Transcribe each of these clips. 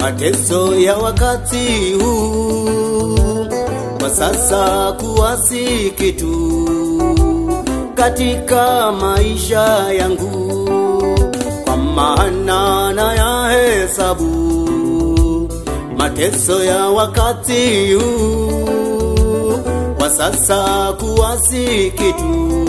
mateso ya wakati huu kwa sasa kuwa si kitu katika maisha yangu, kwa maana na ya hesabu mateso ya wakati huu kwa sasa kuwa si kitu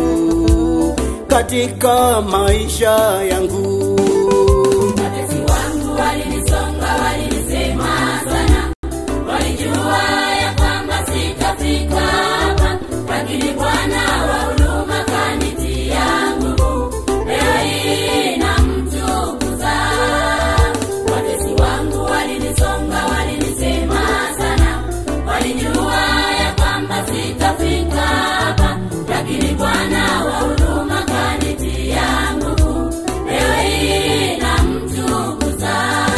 katika maisha yangu. Watesi wangu walinisonga, walinisema sana, walijua ya kwamba sitafika hapa, lakini Bwana wa huruma kanitia nguvu, leo hii namtukuza. Watesi wangu walinisonga, walinisema sana, walijua ya kwamba sitafika hapa, lakini Bwana wa huruma kanitia nguvu, leo hii namtukuza.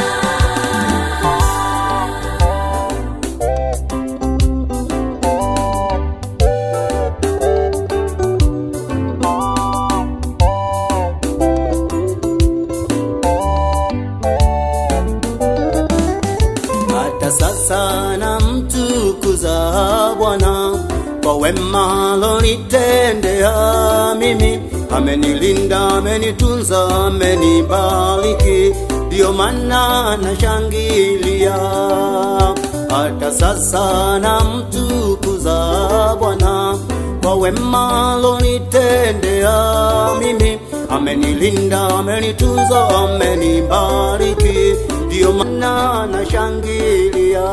hata sasa namtukuza Bwana kwa wema alonitendea mimi. Amenilinda, amenitunza, amenibariki, ndiyo maana nashangilia. Hata sasa namtukuza Bwana kwa wema alonitendea mimi. Amenilinda, amenitunza, amenibariki, ndiyo maana nashangilia.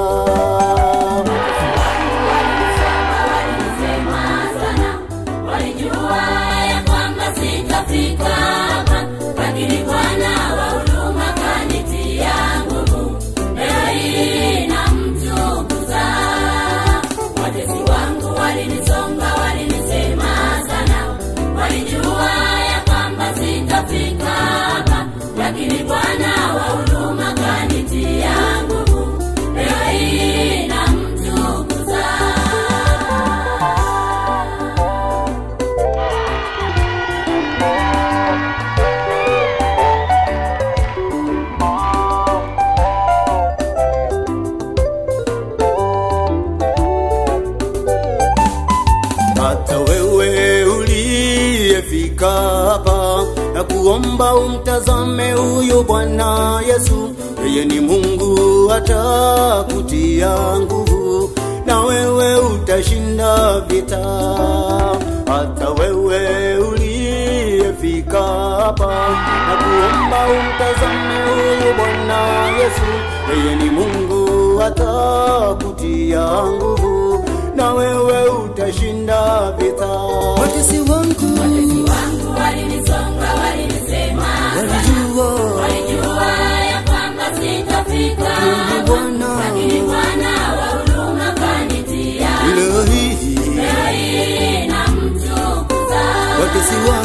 Walinisema sana, walijua ya kwamba sitafika hapa, lakini Bwana wa huruma kanitia nguvu, leo hii namtukuza. Watesi wangu walinisonga, walinisema sana, walijua ya kwamba sitafika hapa, lakini Bwana wa huruma kanitia nguvu, leo hii namtukuza. hata wewe uliyefika hapa na kuomba umtazame huyu Bwana Yesu, yeye ni Mungu atakutia nguvu na wewe utashinda vita. Hata wewe uliyefika hapa na kuomba umtazame huyu Bwana Yesu, yeye ni Mungu atakutia nguvu na wewe utashinda vita. Watesi wangu Watesi wangu walinisonga, walinisema walijua walijua ya kwamba sitafika Mungu Bwana lakini Bwana wa huruma kanitia leo hii leo hii namtukuza. watesi wangu